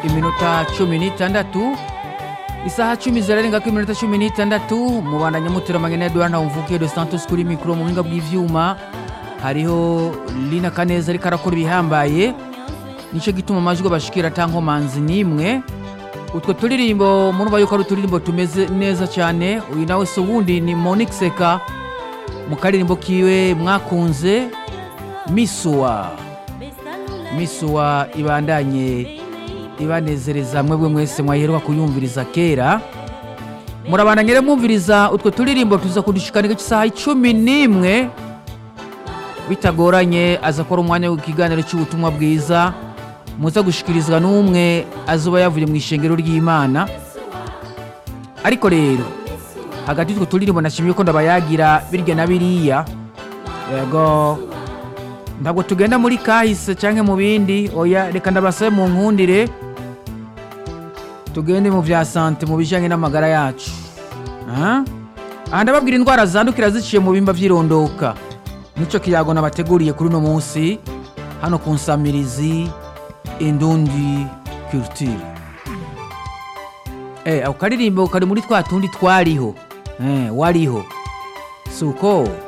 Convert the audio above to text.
iminota cumi n'itandatu isaha cumi zirarengako iminota cumi n'itandatu mubandanya muteramanye na Edouard Ntawumvukiye dos Santos kuri mikoro mu buhinga bw'ivyuma hariho Lina Kaneza ariko arakora ibihambaye nico gituma amajwi bashikira ata nkomanzi n'imwe utwo turirimbo murumva yuko ari uturirimbo tumeze neza cyane uyu nawe si uwundi ni Monique Seka mu karirimbo kiwe mwakunze misuwa misuwa ibandanye ibanezereza mwebwe mwese mwaheruka kuyumviriza kera murabandanye rero mwumviriza utwo turirimbo tuza kudushikanira isaha icumi n'imwe bitagoranye aza akora umwanya w'ikiganiro cy'ubutumwa bwiza muza gushikirizwa n'umwe azuba yavuye mu ishengero ry'imana ariko rero hagati y'utwo turirimbo nashimye ko ndabayagira birya na biriya yego ntabwo tugenda muri kahise cyangwa mu bindi oya reka ndabasabe mu nkundire tugende mu bya sante mu bijyanye n'amagara yacu aha ndababwira indwara zandukira ziciye mu bimba by'irondoka nicyo kiyago nabateguriye kuri uno munsi hano ku nsamirizi indundi kirutire ako karirimbo kari muri twa tundi twariho wariho si uko